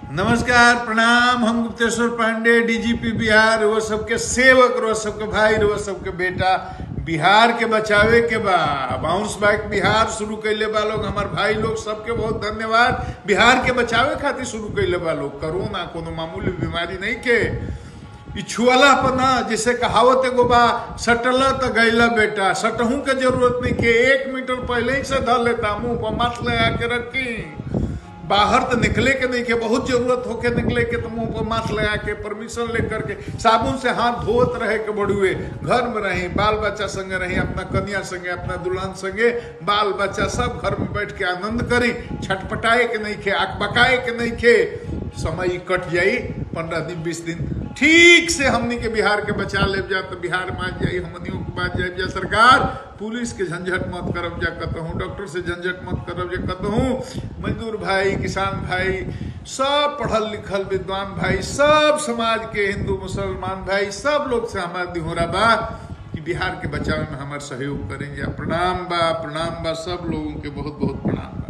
नमस्कार प्रणाम हम गुप्तेश्वर पांडे डीजीपी बिहार वो सबके सेवक रो सबके भाई रो सबके बेटा बिहार के बचावे के बा बाउंस बैक बिहार शुरू कैले बा लोग हमार भाई लोग सबके बहुत धन्यवाद बिहार के बचावे खातिर शुरू कैले बा लोग कोरोना कोनो मामूली बीमारी नहीं के ई छुअला पर ना जैसे कहावत एगो बा सटला तो गैला बेटा सटहू के जरूरत नहीं के एक मीटर पहले ही से धर लेता मुंह पर मास्क लगा के रखी बाहर तो निकले के नहीं के बहुत जरूरत होके निकले के तो मुंह पर मास्क लगा के परमिशन लेकर के साबुन से हाथ धोत रहे के बड़ुए घर में रही बाल बच्चा संगे रही अपना कन्या संगे अपना दुल्हन संगे बाल बच्चा सब घर में बैठ के आनंद करी छटपटाए के नहीं खे अकबकाए के नहीं खे समय कट जाई पंद्रह दिन बीस दिन ठीक से हमनी के बिहार के बचा ले जा तो बिहार मान जाई हमनियों के बात जाए जा सरकार पुलिस के झंझट मत करब जा कहूँ डॉक्टर से झंझट मत करब जा कहूँ मजदूर भाई किसान भाई सब पढ़ल लिखल विद्वान भाई सब समाज के हिंदू मुसलमान भाई सब लोग से हमारा दिहोरा बा कि बिहार के बचाव में हमारा सहयोग करें जा प्रणाम बा प्रणाम बा सब लोगों के बहुत बहुत प्रणाम बा